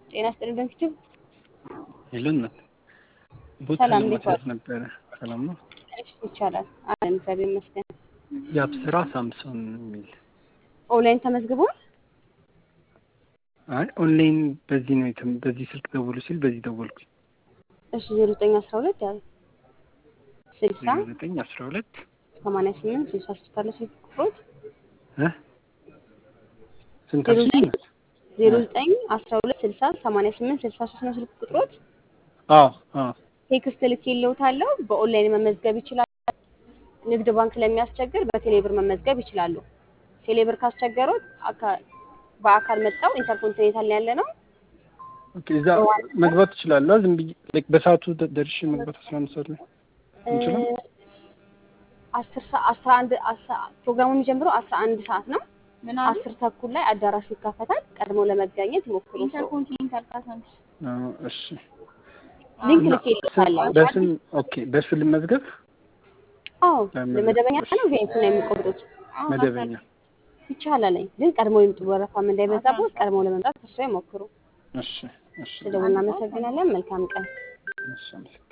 ጤና ይስጥልኝ በፊትም የለንም ቦታ ሰላም፣ እንዴት ለማስያዝ ዋሉ? ነበረ። ሰላም ነው። እሺ ይቻላል። አለን እግዚአብሔር ይመስገን። የአብስራ ሳምሶን የሚል ኦንላይን ተመዝግቧል። አይ ኦንላይን በዚህ ነው የትም በዚህ ስልክ ደውሉ ሲል በዚህ ደወልኩኝ። እሺ ዜሮ ዘጠኝ አስራ ሁለት ያው ስልሳ ዜሮ ዘጠኝ አስራ ሁለት ሰማንያ ስምንት ስልሳ ሶስት አለ ስልክ ቁጥሮት ስንት ዜሮ አልሽኝ? ዘጠኝ ዜሮ ዘጠኝ አስራ ሁለት ስልሳ ሰማንያ ስምንት ስልሳ ሶስት ነው ስልክ ቁጥሮት። አዎ አዎ ቴክስት ልኬልዎታለሁ። በኦንላይን መመዝገብ ይችላሉ። ንግድ ባንክ ለሚያስቸግር በቴሌብር መመዝገብ ይችላሉ። ቴሌብር ካስቸገሩት አካ- በአካል መጥተው ኢንተርኮንቲኔንታል ያለ ነው ኦኬ እዛ መግባት እችላለሁ። ዝም ብዬ ላይክ በሰዓቱ ደ- ደርሼ መግባት አስራ አንድ ሰዓት ላይ እንችላል። አስር ሰ- አስራ አንድ አስራ- ፕሮግራሙ የሚጀምረው አስራ አንድ ሰዓት ነው። ምን አሉ? አስር ተኩል ላይ አዳራሹ ይከፈታል። ቀድሞ ለመገኘት ይሞክሩ። ሰው ኢንተርኮንቲኔንታል ካሳንስ አዎ፣ እሺ ሊንክ እና ልኬልዎታለሁ። በስም ኦኬ በሱ ልመዝገብ አዎ ለምን? ለመደበኛ ነው ቪአይፒ ነው የሚቆርጡት። መደበኛ ይቻላል ግን ቀድሞ ይምጡ። ወረፋም እንዳይበዛቦት ቀድሞ ለመምጣት ተስፋ ይሞክሩ። እሺ እሺ ስለደውል እናመሰግናለን። መልካም ቀን። እሺ አመሰግናለሁ።